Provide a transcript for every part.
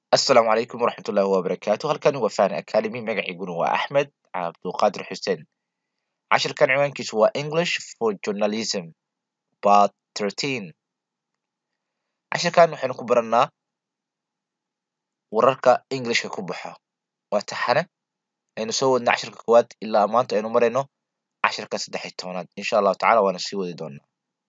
asalaamu calaykum waraxmatullaahi wabarakaatu halkan waa fan academy magaciiguna waa axmed cabduqaadir xuseen cashirkan ciwaankiisu waa english for journalism part thirteen cashirkan waxaynu ku baranaa wararka englishka ku baxa waa taxane aynu soo wadna cashirka koowaad ilaa maanta aynu marayno cashirka saddex iyo tobanaad insha allahu tacala waana sii wadi doonaa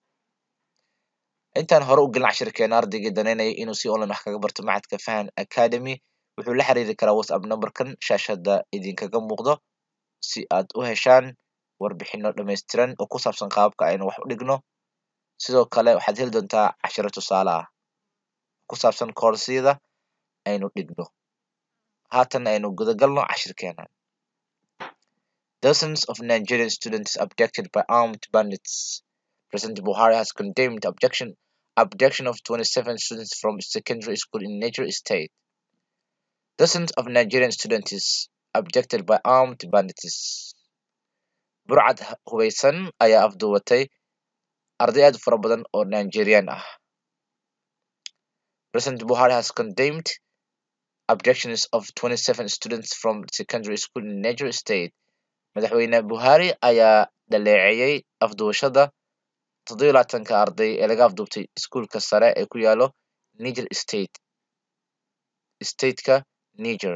intaan hore u gelin cashirkeena ardaygii danaynaya inuu si online wax kaga barto macadka fahan academy wuxuu la xiriiri karaa whatsapp numberkan shaashada idinkaga muuqdo si aad u heshaan warbixino dhammaystiran oo ku saabsan qaabka aynu wax u dhigno sidoo kale waxaad heli doontaa cashiro tusaale ah ku saabsan koorsiyada aynu dhigno haatan aynu gudagalno cashirkeena Dozens of Nigerian students abducted by armed bandits. President Buhari has condemned abduction abduction of 27 students from secondary school in Niger State. Dozens of Nigerian students abducted by armed bandits. Burcad hubeysan ayaa afduubatay arday aad u fara badan oo Nigerian ah. President Buhari has condemned abductions of 27 students from secondary school in Niger State. Madaxweyne Buhari ayaa dhaleeceeyay afduubashada toddoba iyo labaatanka arday ee laga afduubtay iskuulka sare ee ku yaalo Niger State stateka Niger.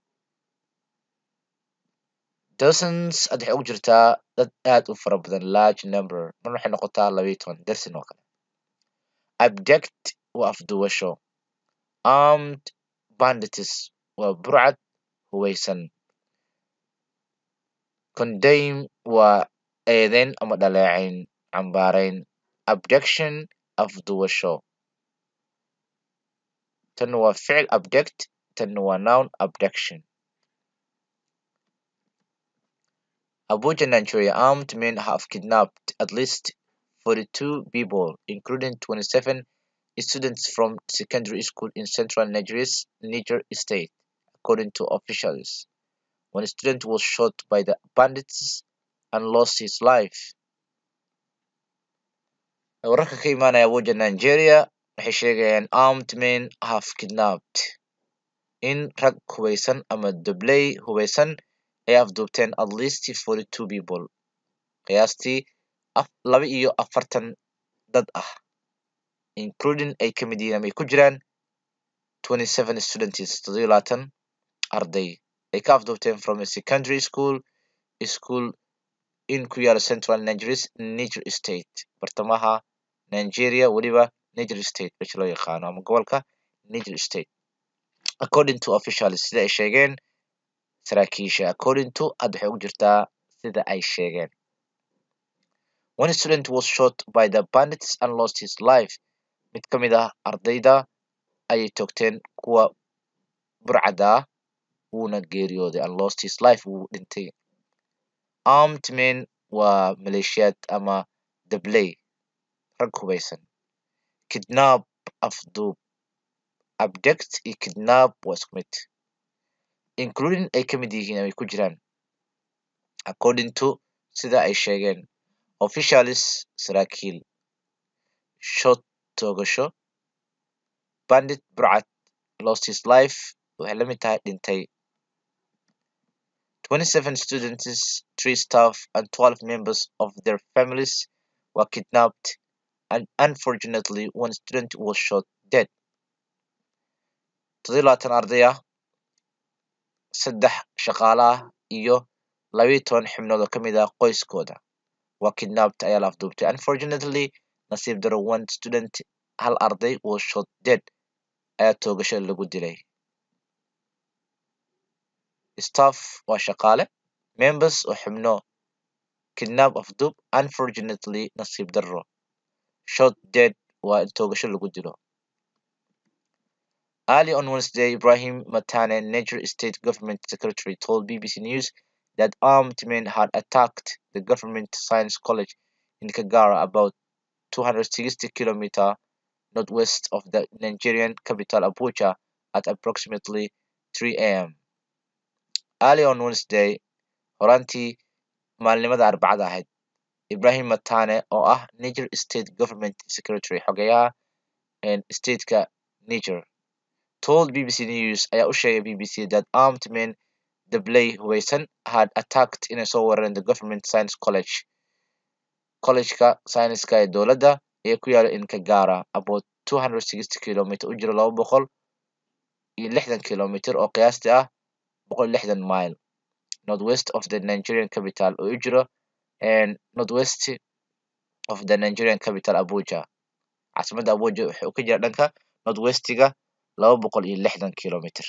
Dozens hadda waxay ugu jirtaa dad aad u fara badan large number marna waxay noqotaa laba iyo toban dersin oo kale. Abduct waa afduubasho. Armed bandits waa burcad hubeysan. Condemn waa eedeyn ama dhaleecayn cambaarayn. Abduction afduubasho. Tan waa ficil abduct tan waa noun abduction. Abuja, Nigeria, armed men have kidnapped at least 42 people, including 27 students from secondary school in central Nigeria's Niger state, according to officials. One student was shot by the bandits and lost his life. Wararka ka imaanaya Abuja, Nigeria waxay sheegayaan armed men have kidnapped in rag hubeysan ama dabley hubeysan ay afduubteen at least 42 people qiyaastii laba iyo afartan dad ah including ay ka mid yihiin ama ay ku jiraan 27 students toddoba iyo labaatan arday ay ka afduubteen from a secondary school school in ku yaala central Nigeria Niger state bartamaha Nigeria weliba Niger state meesha loo yaqaano ama gobolka Niger state according to officials sida ay sheegeen saraakiisha according to hadda waxay ugu jirtaa sida ay sheegeen one student was shot by the bandits and lost his life mid ka mid ah ardayda ayay toogteen kuwa burcada ah wuuna geeriyooday and lost his life wuu dhintay armed men waa maleeshiyaad ama dabley rag hubeysan kidnap afduub abduct iyo kidnap waa isku mid including ay ka mid yihiin ay ku jiraan according to sida ay sheegeen officials saraakiil shot toogasho bandit burcad lost his life waxay la mid tahay dhintay 27 students three staff and 12 members of their families were kidnapped and unfortunately one student was shot dead toddoba labaatan arday ah saddex shaqaale ah iyo labayo toban xubnood oo ka mid ah qoyskooda waa kidnapped ayaa la afduubtay unfortunately nasiib daro one student hal arday was shot dead ayaa toogasho lagu dilay staff waa shaqaale members oo xubno kidnap afduub unfortunately nasiib daro shot dead waa in toogasho lagu dilo Early on Wednesday, Ibrahim Matane, Niger State Government Secretary, told BBC News that armed men had attacked the government science college in Kagara, about 260 kilometers northwest of the Nigerian capital Abuja, at approximately 3 a.m. Early on Wednesday, horaantii maalnimada Arbacada ahayd, Ibrahim Matane, oo ah Niger State Government Secretary, xogeyaha stateka Niger, told BBC News ayaa u sheegay BBC that armed men dabley hubeysan had attacked inay soo weerareen the government science college collegeka sayniska ee dowladda ee ku yaala in Kagara about 260 kilometer u jiro laba boqol iyo lixdan kilometer oo qiyaastii ah boqol iyo lixdan mile northwest of the Nigerian capital oo u jiro and northwest of the Nigerian capital Abuja caasimadda Abuja wuxuu ka jira dhanka northwestiga laba boqol iyo lixdan kilometer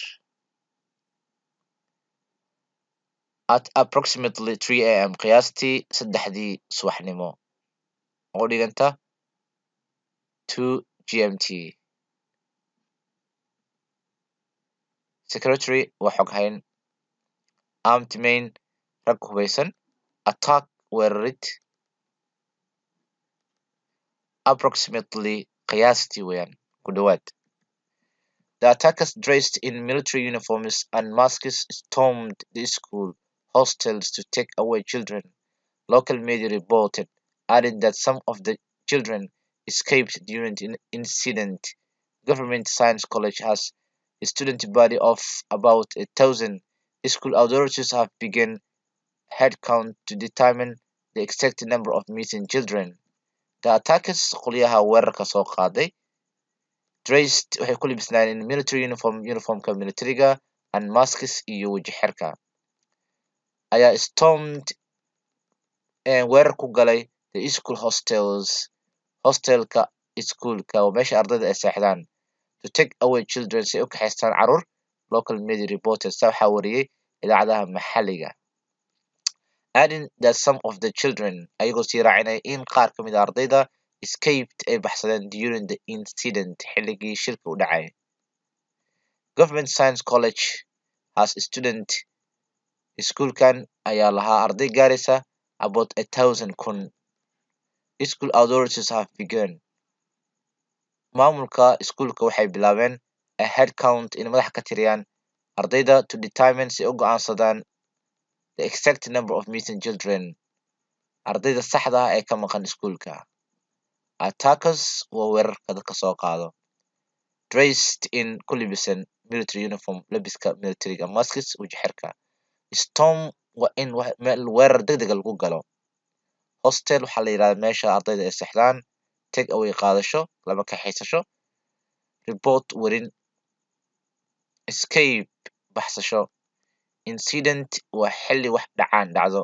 at approximately 3 am qiyaastii saddexdii subaxnimo oo dhiganta 2 gmt secretary waa xoghayn armed men rag hubeysan attack weerarid approximately qiyaastii weeyaan ku dhawaad The attackers dressed in military uniforms and masks stormed the school hostels to take away children. Local media reported, adding that some of the children escaped during the incident. Government Science College has a student body of about a thousand. School authorities have begun head count to determine the exact number of missing children. The attackers qolyaha weerarka soo qaaday dressed waxay ku libisnaayeen in military uniform uniformka militariga and masks iyo weji xirka ayaa stormed weerar ku galay the school hostels hostelka iskuolka oo meesha ardayda ay seexdaan to take away children si ay u kaxaystaan caruur local media reporters saa waxaa wariyey idaacadaha maxalliga adding that some of the children ayagoo sii raacinaya in qaar ka mid a ardayda escaped ay baxsadeen during the incident xilligii shilka u dhacay government science college has a student iskuolkan ayaa lahaa arday gaaraysa about a thousand kun school authorities have begun maamulka iskuolka waxay bilaabeen a head count in madax ka tiriyaan ardayda to determine si u go-aansadaan the exact number of missing children ardayda saxda ah ee ka maqan iskuolka attackers waa weerarka dadka soo qaado dressed in ku libisan military uniform labiska militariga maskis weji xirka storm waa in weerar degdega lagu galo hostel waxaa la yidhahda meesha ardayda ay seexdaan take away qaadasho lama kaxaysasho report werin escape baxsasho incident waa xilli wax dhacaan dhacdo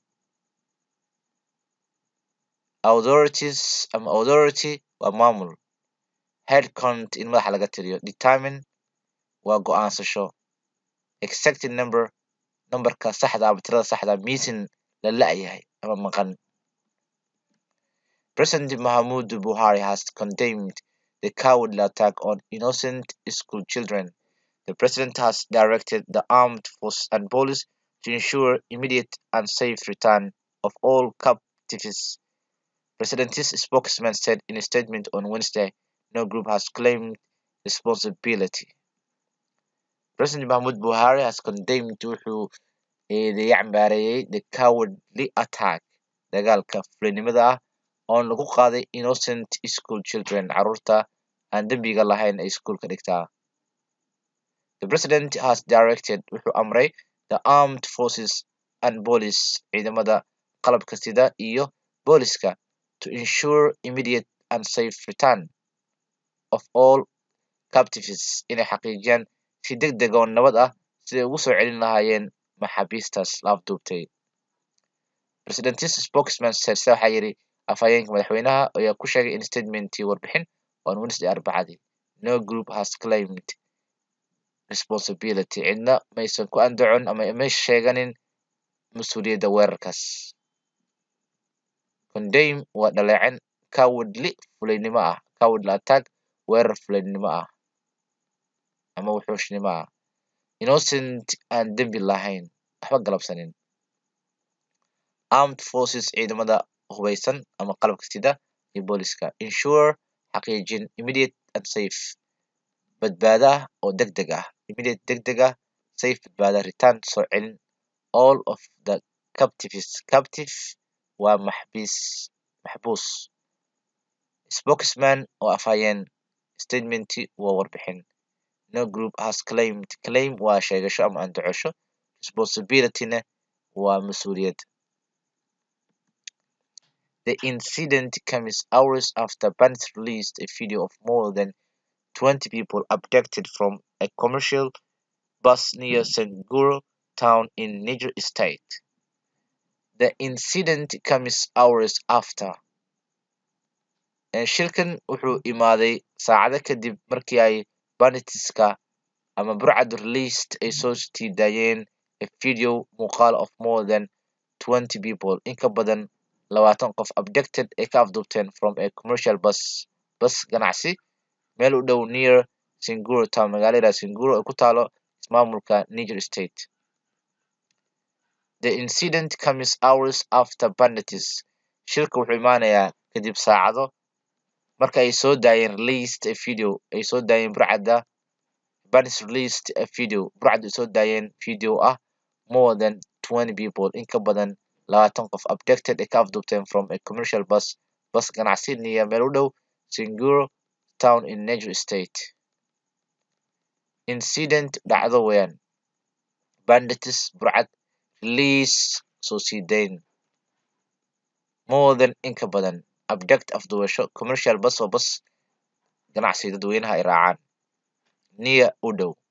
authorities ama authority waa maamul head count in madaxa laga tiriyo determine waa go-aansasho exact number numberka saxda ama tirada saxda missing la la-yahay ama maqan President Mahamudu Buhari has condemned the cowardly attack on innocent school children. The president has directed the armed forces and police to ensure immediate and safe return of all captives. President's spokesman said in a statement on Wednesday, no group has claimed responsibility. President Mahmoud Buhari has condemned wuxuu eedeeyay cambaareeyay the cowardly attack dagaalka fulinimada ah oon lagu qaaday innocent school children caruurta aan dembiga lahayn ay iskuolka dhigtaa the president has directed wuxuu amray the armed forces and police ciidamada qalabka sida iyo booliska to ensure immediate and safe return of all captives inay xaqiijiyaan si deg deg oo nabad ah siday ugu soo celin lahaayeen maxaabiistaas la afduubtay presidentis spokesman said sida waxaa yidhi afhayeenka madaxweynaha ayaa ku sheegay in statementii warbixin on wednesday arbacadii no group has claimed responsibility cidna maysan ku andacon ama may sheeganin mas-uuliyadda weerarkaas condame waa dhaleecin cowardly fulaynimo ah cowardly attack weerar fulaynimo ah ama wuxuushnimo ah innocent aan dembi lahayn waxba galabsanin armed forces ciidamada hubeysan ama qalabka sida iyo booliska ensure xaqiijin immediate and safe badbaada oo deg deg ah immediate deg deg ah safe badbaada return soo celin all of the captives captive waa maxbiis maxbuus spokesman oo afhayeen statementi waa warbixin no group has claimed claim waa sheegasho ama andacosho responsibilityna waa mas-uuliyad the incident comes hours after bandits released a video of more than 20 people abducted from a commercial bus near Sanguro town in Niger State. The incident comes hours after. Shilkan wuxuu imaaday saacado kadib markii ay banditska ama burcad released ay soo tiidayeen a video muuqaal of more than 20 people in ka badan labaatan qof abducted ay ka afduubteen from a commercial bus bus ganacsi meel u dhow near Singuro town magaalada Singuro ay ku taalo ismaamulka Niger State. The incident comes hours after bandits. Shilka wuxuu imaanayaa kadib saacado marka ay soo daayeen released a video ay soo daayeen burcadda bandits released a video burcadda ay soo daayeen video ah more than 20 people in ka badan labaatan qof abducted ay ka afduubteen from a commercial bus bus ganacsi near meel u dhow Singuro town in Niger State. Incident dhacdo weeyaan bandits burcad release soo sii dayn more than in ka badan abduct afduubasho commercial bus oo bus ganacsi dadweynaha ay raacaan near u dhow